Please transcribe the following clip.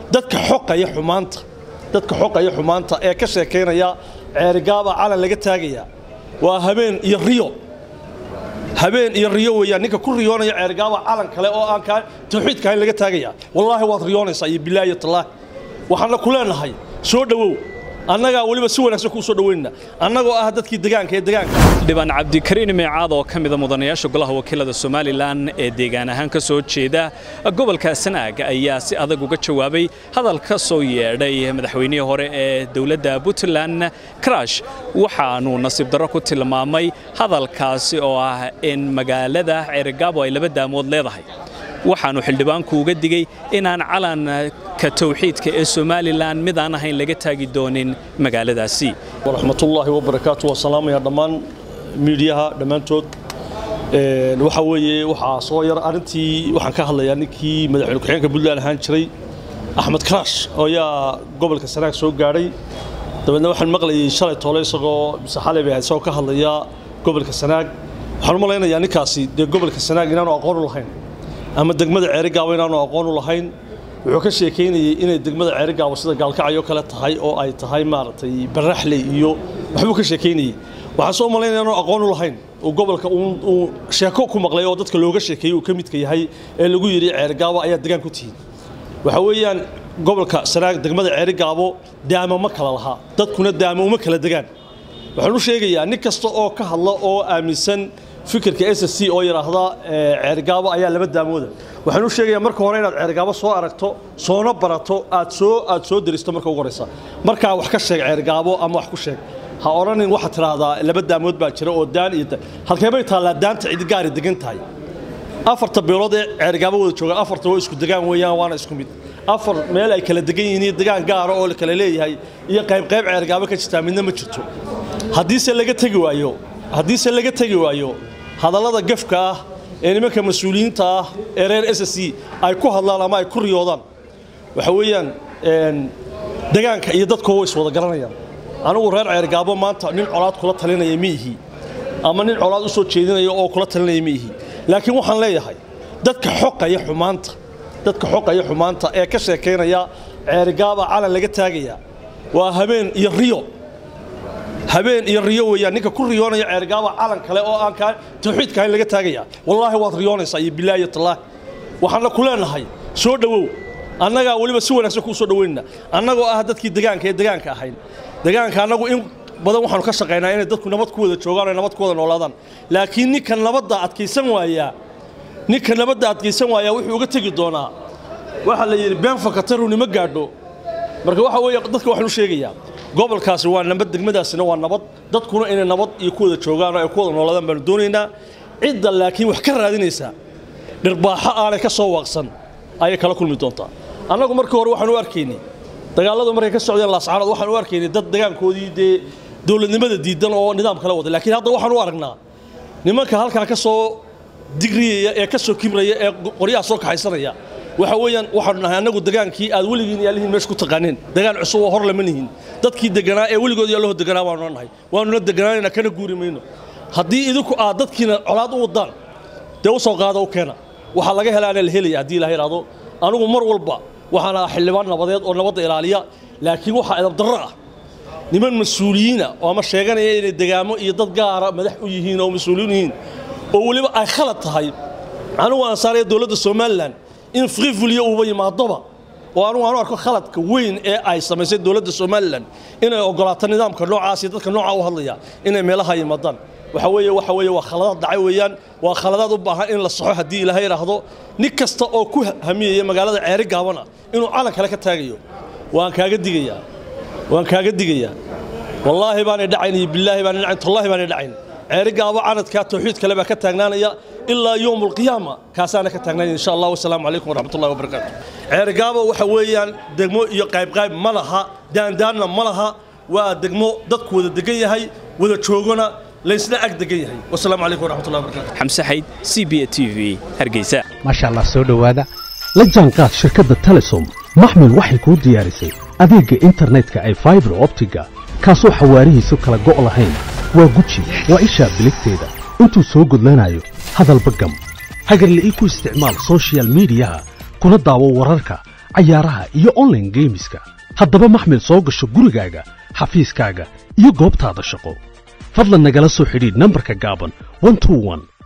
dadka xoqaya xumaanta dadka xoqaya xumaanta ee ka sheekaynaya ceerigaaba calan laga taagaya waa habeen iyo riyo habeen iyo riyo weeyaan ninka ku riyoonaya ceerigaaba calan kale oo aan kaa tawxiidka ahayn laga taagaya wallaahi waad riyoonaysaa iyo bilaahi tallaahi waxaana ku leenahay soo dhowow annagaa weliba si wanaagsan kuu soo dhoweynna annagoo ah dadkii degaanka ee degaanka xildhibaan cabdikariin meecaad oo ka mida mudanayaasha golaha wakiilada somalilan ee deegaan ahaan ka soo jeeda gobolka sanaag ayaa si adag uga jawaabay hadal ka soo yeedhay madaxweynihii hore ee dowladda puntland karash waxaanuu nasiib darro ku tilmaamay hadalkaasi oo ah in magaalada ceerigaabo ay laba daamood leedahay waxaannu xildhibaanku uga digey inaan calanka tawxiidka ee somalilan mid aan ahayn laga taagi doonin magaaladaasi waraxmatullaahi wabarakaatu waa salaamaya dhammaan miidiyaha dhammaantood waxaa weeye waxaa soo yar arrintii waxaan ka hadlayaa ninkii madaxweyne ku-xigeenka puntland ahaan jiray axmed karaash oo ayaa gobolka sanaag soo gaadhay dabeedna waxaan maqlayay shalay toole isagoo mise xalay bay ahayd isagoo ka hadlaya gobolka sanaag waxaan u malaynayaa ninkaasi dee gobolka sanaag inaanu aqoon u lahayn ama degmada ceerigaabo inaanu aqoon u lahayn wuxuu ka sheekaynayey inay degmada ceerigaabo sida gaalkacyo kale tahay oo ay tahay maaragtay baraxley iyo waxbuu ka sheekaynayey waxaan soo malaynaya inaanu aqoon u lahayn uu gobolka uu sheeko ku maqlay oo dadka looga sheekeeyey uu ka midka yahay ee lagu yidhi ceerigaabo ayaa degaan ku tihiin waxa weeyaan gobolka sanaag degmada ceerigaabo daamo ma kala lahaa dadkuna daamo uma kala degaan waxaan u sheegayaa nin kasta oo ka hadla oo aaminsan fikirka s c oo yidhaahda ceerigaabo ayaa laba daamooda waxaan u sheegayaa marka hore inaad ceerigaabo soo aragto soona barato aad soo aad soo deristo marka ugu horeysa markaa wax ka sheeg ceerigaabo ama wax ku sheeg ha odhanin waxaad tidhaahdaa laba daamood baa jira oo daan iyo halkee bay taallaa daanta cidi gaari degan tahay afarta beelood ee ceerigaabo wada joogaan afarta waa isku degaan weeyaan waana isku mid afar meel ay kala degan yihiin iyo degaan gaara oo la kala leeyahay iyo qayb qayb ceerigaabo ka jirtaa midna ma jirto haddiise laga tegi waayo haddiise laga tegi waayo hadallada gafka ah ee nimanka mas-uuliyiinta ah ee reer s c ay ku hadlaan ama ay ku riyoodaan waxa weeyaan degaanka iyo dadkoo way iswada garanayaan anigu reer ceergaabo maanta nin colaad kula talinaya ma ihi ama nin colaad u soo jeedinaya oo kula talinaya ma ihi laakiin waxaan leeyahay dadka xoqaya xumaanta dadka xoqaya xumaanta ee ka sheekaynaya ceerigaaba calan laga taagaya waa habeen iyo riyo habeen iyo riyo weeyaan ninka ku riyoonaya ceerigaaba calan kale oo aan kaa tawxiidka ahayn laga taagaya wallaahi waad riyoonaysaa iyo bilaahi tallaahi waxaana ku leenahay soo dhowow annagaa weliba si wanaagsan kuu soo dhoweynna annagoo ah dadkii degaanka ee degaanka ahayn degaanka annagu in badan waxaanu ka shaqaynaa inay dadku nabad ku wada joogaan oo nabad ku wada noolaadaan laakiin ninka nabadda adkaysan waayaa ninka nabadda adkaysan waayaa wuxuu uga tegi doonaa waxaa la yidhi been fakataruni ma gaadho marka waxa weeye dadka waxaan u sheegayaa gobolkaasi waa nabad degmadaasina waa nabad dadkuna inay nabad iyo ku wada joogaan oo ay ku wada noolaadaan baanu doonaynaa cidda laakiin wax ka raadinaysaa dhirbaaxo aanay ka soo waaqsan ayay kala kulmi doontaa annagu markii hore waxaan u arkaynay dagaalladu markay ka socdeen laascaanood waxaan u arkaynay dad degaankoodii dee dowladnimada diidan oo nidaam kala wada laakiin hadda waxaan u aragnaa nimanka halkaa ka soo digriyaya ee ka soo kibraya ee qoryaha soo kaxaysanaya waxa weeyaan waxaanu nahay annagu degaankii aad weligiin yaalihiin meesha ku taqaaneen degaan cusub oo hor lama nihin dadkii deganaa ee weligood yaallahoo deganaa waanu nahay waanuna deganaanayna kana guuri mayno haddii idinku aad dadkiina colaad u wadaan dee u soo qaada u keena waxaa laga helaana la helaya haddii ilaha idhaahdo anigu mar walba waxaan ahaa xildhibaan nabadeed oo nabadda ilaaliya laakiin waxaa edabdarro ah niman mas-uuliyiina oo ama sheeganaya inay degaamo iyo dad gaara madax u yihiin oo mas-uuliyiin yihiin oo weliba ay khalad tahay anigu aan saaraya dowladda somalilan in frivuliya uuba yimaadoba oo anugu aanu arko khaladka weyn ee ay samaysay dowladda somalilan inay ogolaato nidaamka noocaas iyo dadka noocaa u hadlaya inay meelaha yimaadaan waxa weeye waxa weeye waa khaladaad dhacay weeyaan waa khaladaad u baahan in la saxo haddii ilaahay idhaahdo nin kasta oo ku hamiyaya magaalada ceeri gaabana inuu calan kale ka taagayo waan kaaga digayaa waan kaaga digayaa wallaahi baanay dhacayn iyo bilaahi baanay dhacayn tallaahi baanay dhacayn ceeri gaabo canadkaa tawxiid kale baa ka taagnaanaya ilaa yowm alqiyaama kaasaana ka taagnaanaya insha allah wasalaamu calaykum waraxmatullahi wabarakaatu ceeri gaabo waxa weeyaan degmo iyo qaybqayb ma laha daandaanna ma laha waa degmo dadku wada degan yahay wada joogona laysna ag degan yahay wasalaamu calaykum waraxmatullahi wabarakaatu xamse xayd c b t v hargeysa maasha allah soo dhowaada la jaanqaad shirkadda telesom maxmil waxay kuu diyaarisay adeegga internetka ay faibar optiga kaasoo xawaarihiisu kala go' lahayn waa guji waa ishaa biligteeda intuu soo gudlanayo hadalba gam hagarle ii ku isticmaal soshiyal miidiyaha kuna daawo wararka cayaaraha iyo online geemiska haddaba maxmil soo gasho gurigaaga xafiiskaaga iyo goobtaada shaqo fadlan nagala soo xidhiidh nambarka gaaban 121